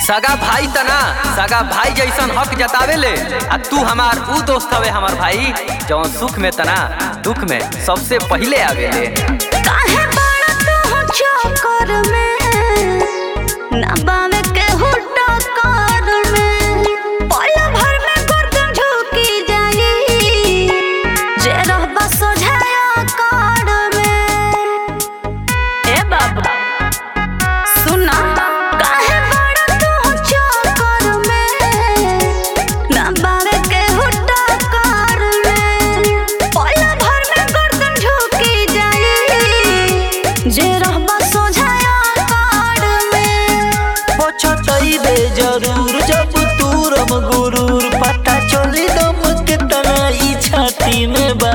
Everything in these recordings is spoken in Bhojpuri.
सगा भाई तना सगा भाई जैसन हक जतावेले आ तू हमार ऊ दोस्त हवे हमार भाई जौन सुख में तना दुख में सबसे पहिले आवेले काहे बड़ा तू चक्कर में ना बावे के हुट्टा कर में पल भर में गर्दन झुकी जाई जे रहबा सोझाया कर में ए बाबा सुना काहे बड़ा तू चक्कर में ना बावे के हुट्टा कर में पल भर में गर्दन झुकी जाई जे रहबा सोझाया कर में पछतैबे जरूर जब तूरम गुरूर पता चली दम के तना ई छाती में बा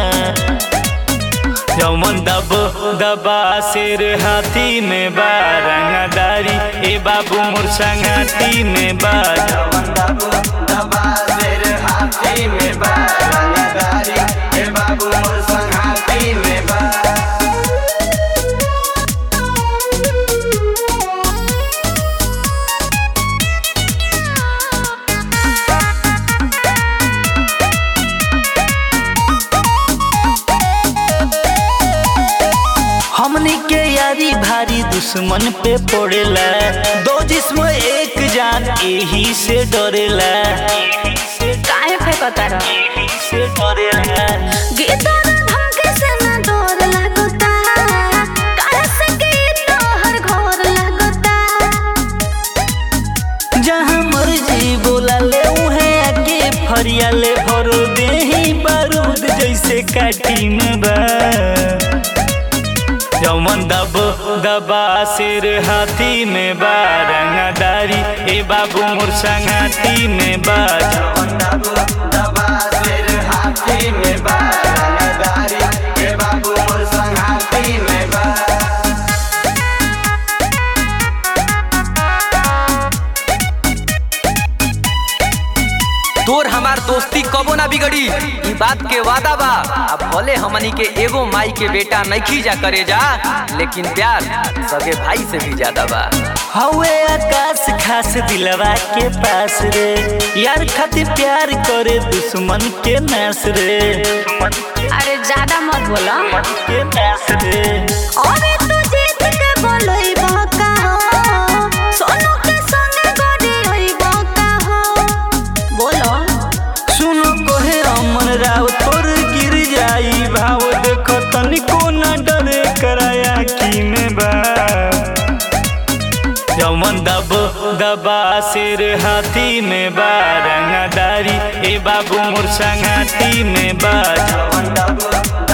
जमन दब दबा सिर हाथी में बा रंगदारी ए बाबू मोर संगाती में बा जमन दब दबा सिर हाथी में बा रंगदारी ए बाबू मोर संगाती में बा हमनी के यारी भारी दुश्मन पे पड़ेला दो जिस्म एक जान यही से डरेला काहे फेंकता रह यही से डरेला गीता धमके से ना डर लगता काहे से की तोहर घर लगता जहाँ मर्जी बोला ले उहे आके फरिया ले भर देही बारूद जैसे काटी में बा जमन दब दबा सिर हाथी में बा रंगदारी ए बाबू मोर संगाती में बा जमन दब दबा सिर हाथी में बा रंगदारी ए बाबू मोर संगाती में बा तोर हमार दोस्ती कबो ना बिगड़ी ई बात के वादा बा अब भले हमनी के एगो माई के बेटा नहीं जा करे जा लेकिन प्यार सगे भाई से भी ज्यादा बा हवे आकाश खास दिलवा के पास रे यार खातिर प्यार करे दुश्मन के नास रे अरे ज्यादा मत बोला के नास रे अरे तू जीत के बोलई बका हो सोनू के संगे गड़ी होई बका हो बोलो सुनो कोहे अमन राव तोर गिर जाई भाव देखो तनिको न डरे कराया की में बा जमन दब दबा सिर हाथी में बा रंगदारी ए बाबू मोर संगाती में बा जमन दब